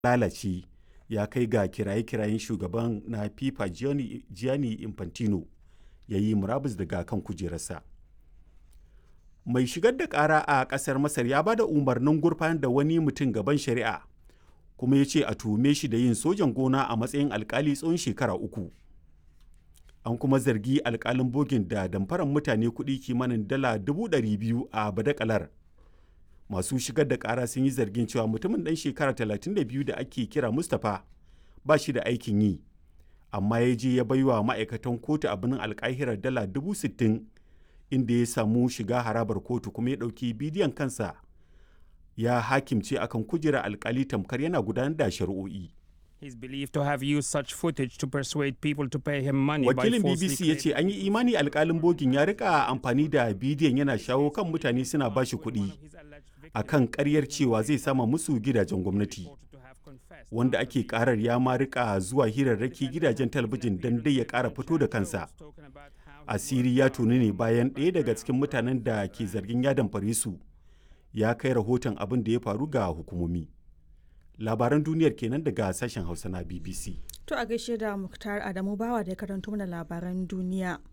lalace ya kai ga kiraye-kirayen shugaban na fifa gianni infantino ya yi murabus daga kan kujerarsa mai shigar da kara a kasar masar ya ba da umarnin gurfanar da wani mutum gaban shari'a kuma ya ce a tuhume shi da yin sojan gona a matsayin alkali tsawon shekara uku an kuma zargi alkalin bogin da damfaran mutane kuɗi kimanin dala biyu a badakalar masu shigar da kara sun yi zargin cewa mutumin ɗan shekara 32 da ake kira mustapha ba shi da aikin yi amma ya je ya baiwa ma'aikatan kotu a birnin alkahirar dala sittin inda ya samu shiga harabar kotu kuma ya ɗauki bidiyon kansa ya hakimce akan kujera alkali tamkar yana gudanar da shari'o'i. He's believed to have used such footage to persuade people to pay him money Wakilin by falsely BBC ya ce an yi imani alkalin bogin ya rika amfani da bidiyon yana shawo kan mutane suna ba shi kuɗi a kan ƙaryar cewa zai sama musu gidajen gwamnati. Wanda ake karar ya ma rika zuwa hirarraki gidajen talabijin don dai ya ƙara fito da kansa. Asiri ya tuni ne bayan ɗaya daga cikin mutanen da ke zargin ya damfare su ya kai rahoton abin da ya faru ga hukumomi. labaran duniyar kenan daga sashen hausa na bbc To a gaishe da Muktar Adamu Bawa da ya karanto mana labaran duniya.